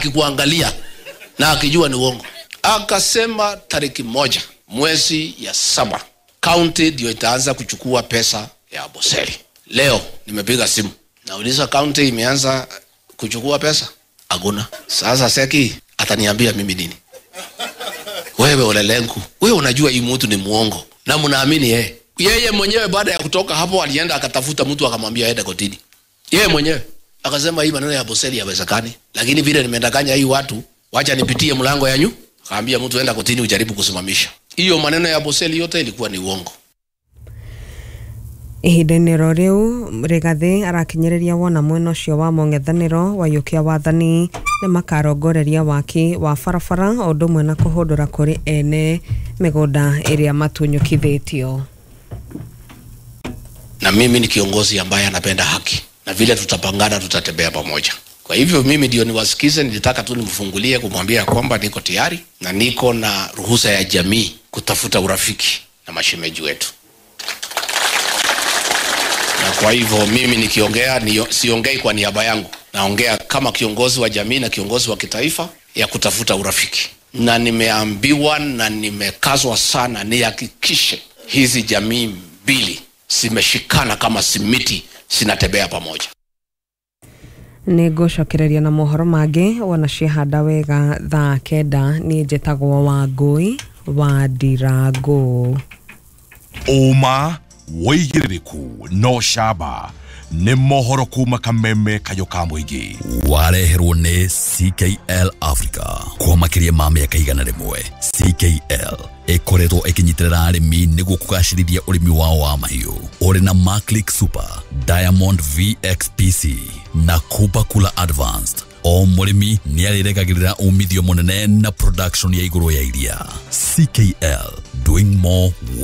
akikuangalia na akijua ni uongo. Akasema tariki moja mwezi ya saba kaunti ndio itaanza kuchukua pesa ya Amboseli. Leo nimepiga simu nauliza kaunti imeanza kuchukua pesa? Hakuna. Sasa Seki ataniambia mimi nini? Wewe Olelenku, wewe unajua hii mtu ni muongo na mnaamini yeye. Yeye mwenyewe baada ya kutoka hapo alienda akatafuta mtu akamwambia aende kotini. Yeye mwenyewe akasema hii maneno ya Boseli yawezekani, lakini vile nimendanganya hii watu, wacha nipitie mlango ya nyu. Akaambia mtu enda kotini ujaribu kusimamisha. Hiyo maneno ya Boseli yote ilikuwa ni uongo. ihinda-inĩ ro rĩu rĩgathĩ arakinyĩrĩria wona mwena ũcio wa mũng'ethanĩro wayũkia wathani nĩ makarongoreria waki wa barabara o ũndũ ũmwe na kũhũndũra kũrĩ ene mĩgũnda ĩrĩa matunyũkithĩtio na mimi ni kiongozi ambaye anapenda haki na vile tutapangana tutatembea pamoja kwa hivyo mimi ndio niwasikize nilitaka tu nimfungulie kumwambia kwamba niko tayari na niko na ruhusa ya jamii kutafuta urafiki na mashemeji wetu na kwa hivyo mimi nikiongea ni, siongei kwa niaba yangu naongea kama kiongozi wa jamii na kiongozi wa kitaifa ya kutafuta urafiki na nimeambiwa na nimekazwa sana nihakikishe hizi jamii mbili zimeshikana kama simiti zinatembea pamoja nĩ ngũcokereria na mohoro mangĩ wona ciehanda wega thaa kenda niĩ njĩtagwo wa ngũi wa ndirangũ ũma wĩigĩrĩrĩku no camba nĩ mohoro kuma kameme kayo ka mũingĩ wareherwo nĩ ckl africa kwa makĩria ma mĩaka igana rĩmwe ckl ĩkoretwo ĩkĩnyitĩrĩra arĩmi nĩguo kũgacĩrithia ũrĩmi wao wa mahiũ ũrĩ na maclick super diamond vxpc na kupa kula advanced o mũrĩmi nĩ arĩregagĩrĩra umithio mũnene na production ya igũrũ ya iria ckl doing more